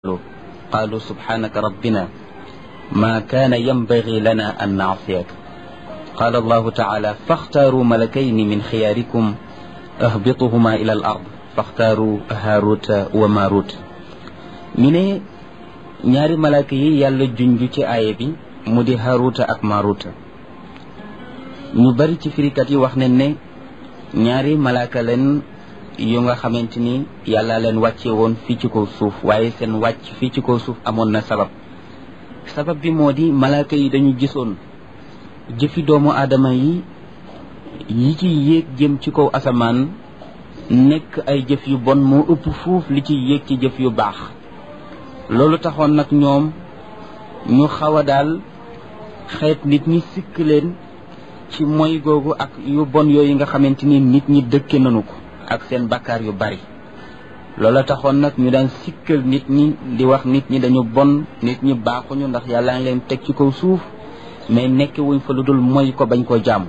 قالوا سبحانك ربنا ما كان ينبغي لنا أن نعصيك قال الله تعالى فاختاروا ملكين من خياركم اهبطهما إلى الأرض فاختاروا هاروت وماروت ñu ne ñaari malaaka yi yàlla junj ci aaya bi mu di haruta ak maruta ñu bari ci firikat yi wax nañ ne ñaari malaaka leen yu nga xamante ni yàlla leen wàcce woon fii ci kaw suuf waaye seen wàcc fii ci kaw suuf amoon na sabab sabab bi moo di malaaka yi dañu gisoon jëfi doomu aadama yi yi ci yéeg jëm ci kaw asamaan nekk ay jëf yu bon moo ëpp fuuf li ci yéeg ci jëf yu baax loolu taxoon nag ñoom ñu xaw a daal xeet nit ñi sikk leen ci moy googu ak yu bon yooyu nga xamante ni nit ñi dëkke nañu ko ak seen bakkaar yu bari loola taxoon nag ñu daan sikkal nit ñi di wax nit ñi dañu bon nit ñi baaxuñu ndax yàlla ngi leen teg ci kaw suuf mais nekk wuñ fa lu dul moy ko bañ koo jàmm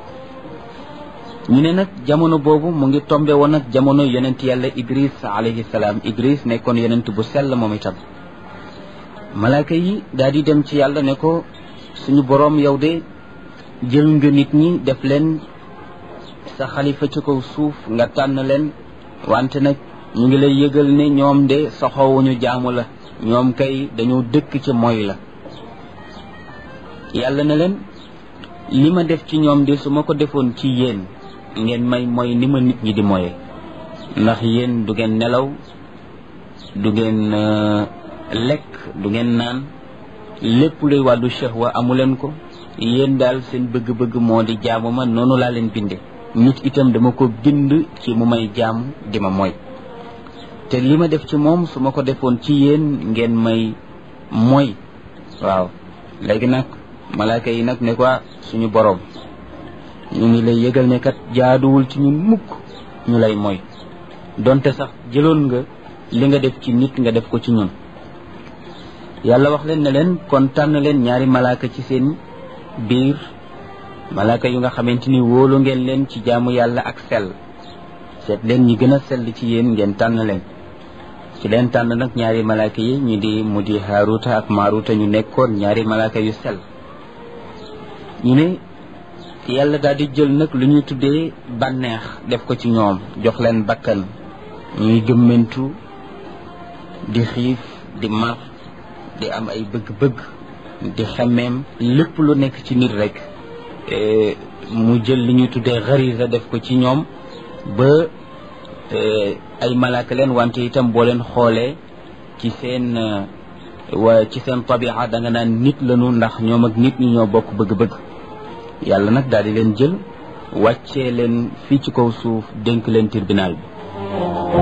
ñu ne nag jamono boobu mu ngi tombe woon nag jamono yonent yàlla idris alayhi salaam idris nekkoon yonent bu sell moom itam malaaka yi daal di dem ci yàlla ne ko suñu boroom yow de jël nga nit ñi def leen sa xalifa ci kaw suuf nga tànn leen wante nag ñu ngi lay yëgal ne ñoom de soxowuñu jaamu la ñoom kay dañoo dëkk ci moy la yàlla ne leen li ma def ci ñoom de su ma ko defoon ci yéen ngeen may mooy ni ma nit ñi di moye ndax yéen du ngeen nelaw du ngeen lekk du ngeen naan lépp luy wàllu shahwa amu leen ko yéen daal seen bëgg-bëgg moo di jaamu ma noonu laa leen binde nit itam dama ko bind ci mu may jaamu di ma mooy te li ma def ci moom su ma ko defoon ci yéen ngeen may mooy waaw léegi nag malaaka yi nag ne ko suñu boroom ñu ngi lay yëgal ne kat jaaduwul ci ñun mukk ñu lay mooy donte sax jëloon nga li nga def ci nit nga def ko ci ñun yàlla wax leen ne leen kon tànn leen ñaari malaaka ci seen biir malaaka yu nga xamante ni wóolu ngeen leen ci jaamu yàlla ak sell seet leen ñi gën a sell ci yéen ngeen tànn leen ci leen tànn nag ñaari malaaka yi ñu di mu di haaruta ak maaruta ñu nekkoon ñaari malaaka yu sell ñu ne yàlla daal di jël nag lu ñuy tuddee bànneex def ko ci ñoom jox leen bakkan ñuy gëmmentu di xiif di mar di am ay bëgg-bëgg di xemmeem lépp lu nekk ci nit rek mu jël li ñuy tuddee xarisa def ko ci ñoom ba ay malaaka leen wante itam boo leen xoolee ci seen wa ci seen tabia da nga naan nit lañu ndax ñoom ak nit ñi ñoo bokk bëgg-bëgg yàlla nag daal di leen jël wàccee leen fii ci kaw suuf dénk leen tribunal bi